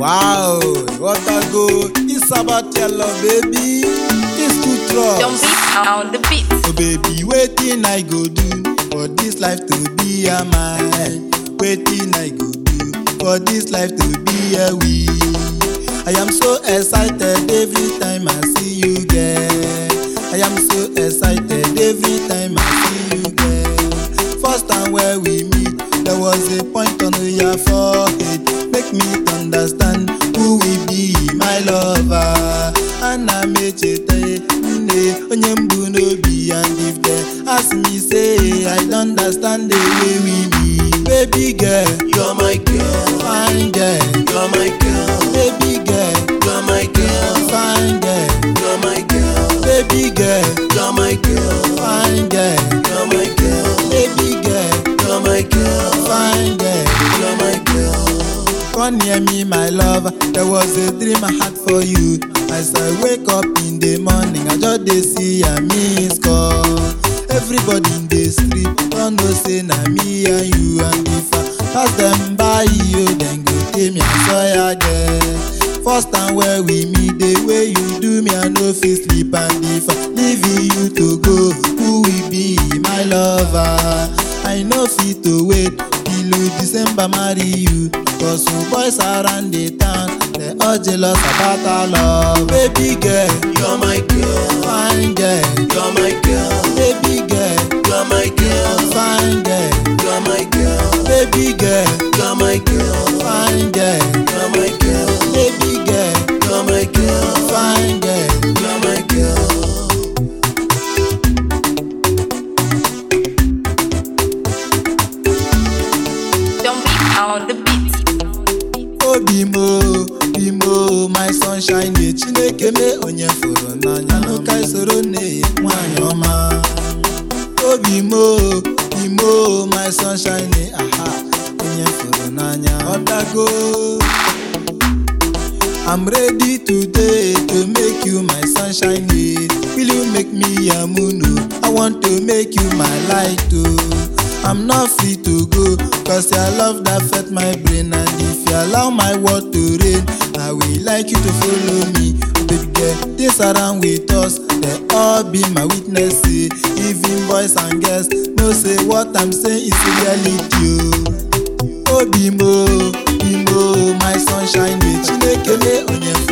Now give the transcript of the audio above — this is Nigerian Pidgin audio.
Wow, what a go! It's about your love, baby. It's too trust. Don't beat on the beat. Oh baby, waiting I go do for this life to be a mine. Waiting I go do for this life to be a we. I am so excited every time I see you, girl. I am so excited every time I see you, girl. First time where we meet, there was a point on your forehead. Make me understand who we be, my lover. Ana m echeta nne onye mbụ n'obi and if they ask me say I don't understand the way we be. Baby girl, You're my girl, fine girl. you're my girl, Baby girl, you're my girl, fine girl. you're my girl, Baby girl, you're my girl, fine girl. you're my girl, Baby girl, you're my girl, fine girl. you're my girl. Come near me, my love. There was a dream I had for you. As I wake up in the morning, I just dey see a miss call. Everybody in the street don't know say na me and you and if I pass them by you, then go tell me I saw ya there. First time where we meet, the way you do me, I no fit sleep and if I leave you to go, who will be my lover? I no fit to wait till December marry you. Cause some boys around the town, they all jealous about our love. Baby girl, You're my girl, fine girl. you're my girl, Baby girl, you're my girl, fine girl. you're my girl, Baby girl, you're my girl, fine girl. you're my girl, Baby girl, you're my girl, fine girl. you're my girl. Don't beat on the beat. obi m o bi m o my sunshine ye chineke mee onye fụrụ n'anya n'ụka isoro nne ya nwanyị ọma obi m o bi m o my sunshine ye aha onye fụrụ n'anya ọdago I'm ready today to make you my sunshine yeah. Will you make me a moon? oh? I want to make you my light oh. I'm not free to go Cause your love that fed my brain And if you allow my word to rain I will like you to follow me Baby girl, this around with us They all be my witness eh. Even boys and girls Know say what I'm saying is reality oh. obi m o bi m o my sunshine dey chineke mee onye